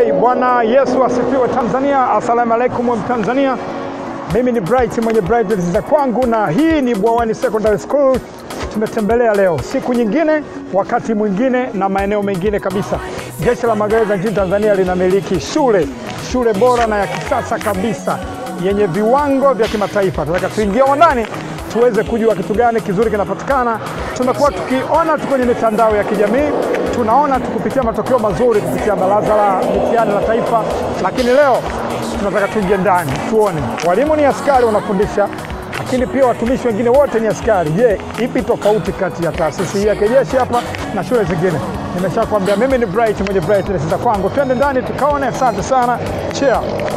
Okay, Bwana Yesu asifiwe Tanzania. Asalamu alaikum Mtanzania. Mimi ni Bright mwenye Bright za kwangu, na hii ni Bwawani Secondary School. Tumetembelea leo siku nyingine, wakati mwingine na maeneo mengine kabisa. Jeshi la Magereza nchini Tanzania linamiliki shule shule bora na ya kisasa kabisa yenye viwango vya kimataifa. Tunataka tuingie ndani tuweze kujua kitu gani kizuri kinapatikana. Tumekuwa tukiona tu kwenye mitandao ya kijamii, tunaona tukupitia matokeo mazuri kupitia Baraza la Mitihani la Taifa, lakini leo tunataka tuingie ndani tuone. Walimu ni askari wanafundisha, lakini pia watumishi wengine wote ni askari. Je, ipi tofauti kati ya taasisi hii ya kijeshi hapa na shule zingine? Nimeshakwambia mimi ni Bright mwenye Brightness za kwangu. Twende ndani tukaone. Asante sana, cheer.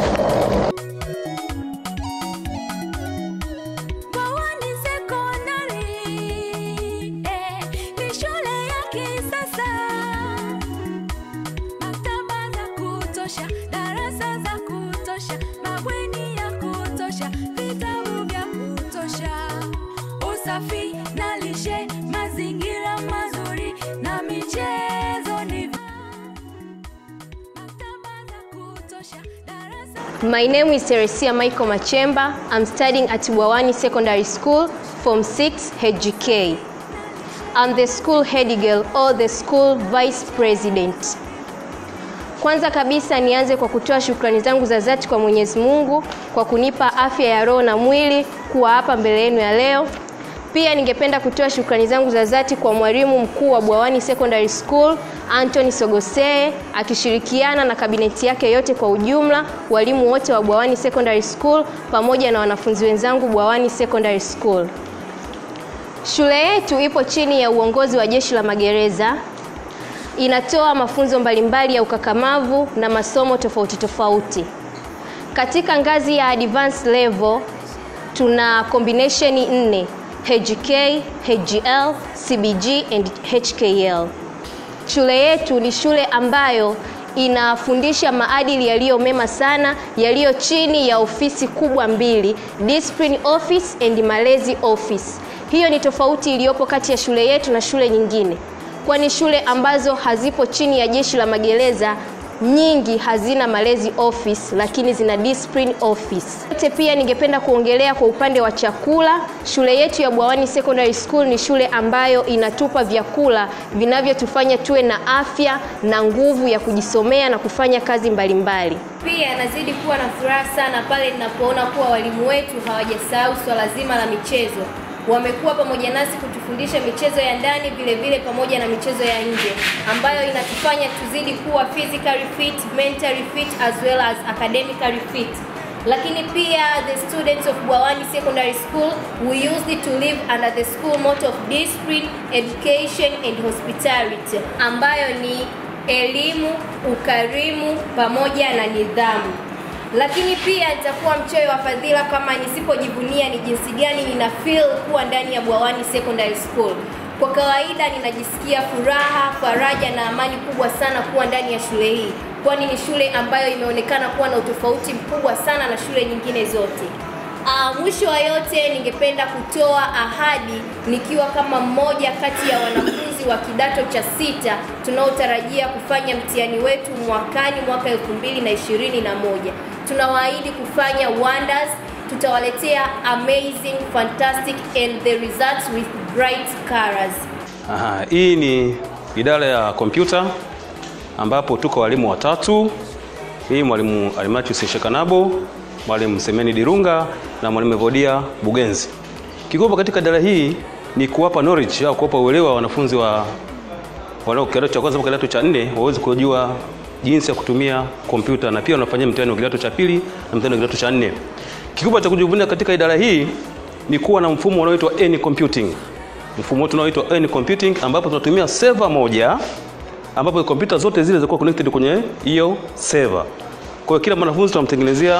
Bwawani Sekondari, eh, ni shule ya kisasa. Maktaba za kutosha, darasa za kutosha, mabweni ya kutosha, vitabu vya kutosha, usafi na lishe, mazingira mazuri na michezo ni maktaba za kutosha, darasa My name is Teresia Michael Machemba. I'm studying at Bwawani Secondary School, Form 6, HGK. I'm the school head girl or the school vice president. Kwanza kabisa nianze kwa kutoa shukrani zangu za dhati kwa Mwenyezi Mungu kwa kunipa afya ya roho na mwili kuwa hapa mbele yenu ya leo. Pia ningependa kutoa shukrani zangu za dhati kwa mwalimu mkuu wa Bwawani Secondary School Anthony Sogosee akishirikiana na kabineti yake yote kwa ujumla, walimu wote wa Bwawani Secondary School pamoja na wanafunzi wenzangu Bwawani Secondary School. Shule yetu ipo chini ya uongozi wa Jeshi la Magereza. Inatoa mafunzo mbalimbali ya ukakamavu na masomo tofauti tofauti. Katika ngazi ya advanced level tuna combination nne: HGK, HGL, CBG and HKL. Shule yetu ni shule ambayo inafundisha maadili yaliyo mema sana yaliyo chini ya ofisi kubwa mbili, discipline office and malezi office. Hiyo ni tofauti iliyopo kati ya shule yetu na shule nyingine, kwani shule ambazo hazipo chini ya Jeshi la Magereza nyingi hazina malezi office lakini zina discipline office. Yote pia ningependa kuongelea kwa upande wa chakula. Shule yetu ya Bwawani Secondary School ni shule ambayo inatupa vyakula vinavyotufanya tuwe na afya na nguvu ya kujisomea na kufanya kazi mbalimbali. Pia nazidi kuwa na furaha sana pale ninapoona kuwa walimu wetu hawajasahau swala zima la michezo wamekuwa pamoja nasi kutufundisha michezo ya ndani vile vile pamoja na michezo ya nje ambayo inatufanya tuzidi kuwa physically fit, mentally fit as well as academically fit. Lakini pia the students of Bwawani Secondary School we used to live under the school motto of discipline, education and hospitality ambayo ni elimu, ukarimu pamoja na nidhamu lakini pia nitakuwa mchoyo wa fadhila kama nisipojivunia ni jinsi gani nina feel kuwa ndani ya Bwawani Secondary School. Kwa kawaida ninajisikia furaha, faraja na amani kubwa sana kuwa ndani ya shule hii, kwani ni shule ambayo imeonekana kuwa na utofauti mkubwa sana na shule nyingine zote. Uh, mwisho wa yote ningependa kutoa ahadi nikiwa kama mmoja kati ya wanafunzi wa kidato cha sita tunaotarajia kufanya mtihani wetu mwakani mwaka 2021. Tunawaahidi kufanya wonders, tutawaletea amazing, fantastic and the results with bright colors. Aha, hii ni idara ya kompyuta ambapo tuko walimu watatu. Hii mwalimu Almatius Shekanabo, mwalimu Semeni Dirunga na mwalimu Evodia Bugenzi. Kikubwa katika idara hii ni kuwapa knowledge au kuwapa uelewa wanafunzi wa wanao kidato cha kwanza mpaka kidato cha nne waweze kujua jinsi ya kutumia kompyuta na pia wanafanyia mtihani wa kidato cha pili na mtihani wa kidato cha nne. Kikubwa cha kujivunia katika idara hii ni kuwa na mfumo unaoitwa N computing. Mfumo wetu unaoitwa N computing ambapo tunatumia server moja ambapo kompyuta zote zile zinakuwa connected kwenye hiyo server. Kwa hiyo kila mwanafunzi tunamtengenezea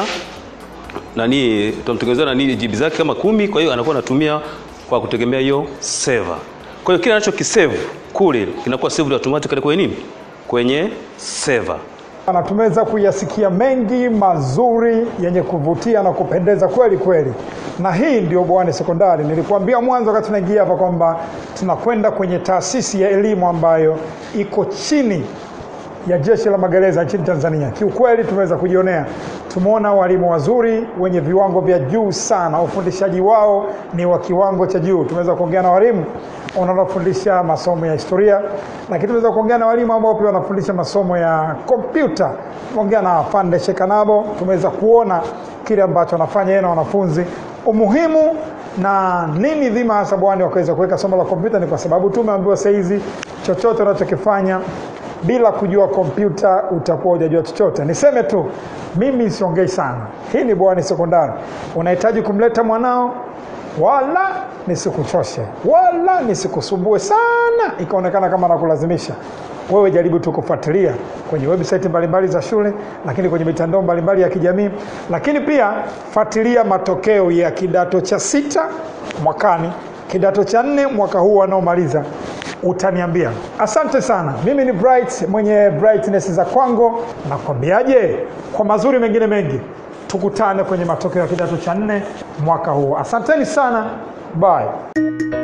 nani tunamtengenezea nani GB zake kama kumi, kwa hiyo anakuwa anatumia kwa kutegemea hiyo server. Kwa hiyo kile anachokisave kule kinakuwa saved automatically kwenye nini? Kwenye server. Na tumeweza kuyasikia mengi mazuri yenye kuvutia na kupendeza kweli kweli, na hii ndio Bwawani Sekondari. Nilikuambia mwanzo wakati tunaingia hapa kwamba tunakwenda kwenye taasisi ya elimu ambayo iko chini ya jeshi la magereza nchini Tanzania. Kiukweli tumeweza kujionea, tumeona walimu wazuri wenye viwango vya juu sana, ufundishaji wao ni wa kiwango cha juu. Tumeweza kuongea na walimu wanaofundisha masomo ya historia, lakini tumeweza kuongea na walimu ambao pia wanafundisha masomo ya kompyuta. Tumeongea na Pande Shekanabo, tumeweza kuona kile ambacho anafanya yeye na wanafunzi, umuhimu na nini dhima hasa bwani wakaweza kuweka somo la kompyuta. Ni kwa sababu tumeambiwa saa hizi chochote unachokifanya bila kujua kompyuta utakuwa hujajua chochote. Niseme tu mimi siongei sana. Hii ni Bwawani Sekondari. Unahitaji kumleta mwanao, wala nisikuchoshe wala nisikusumbue sana ikaonekana kama nakulazimisha. Wewe jaribu tu kufuatilia kwenye website mbalimbali za shule, lakini kwenye mitandao mbalimbali ya kijamii, lakini pia fuatilia matokeo ya kidato cha sita mwakani, kidato cha nne mwaka huu wanaomaliza utaniambia. Asante sana. Mimi ni Bright mwenye brightness za kwangu. Nakwambiaje, kwa mazuri mengine mengi, tukutane kwenye matokeo ya kidato cha nne mwaka huu. Asanteni sana, bye.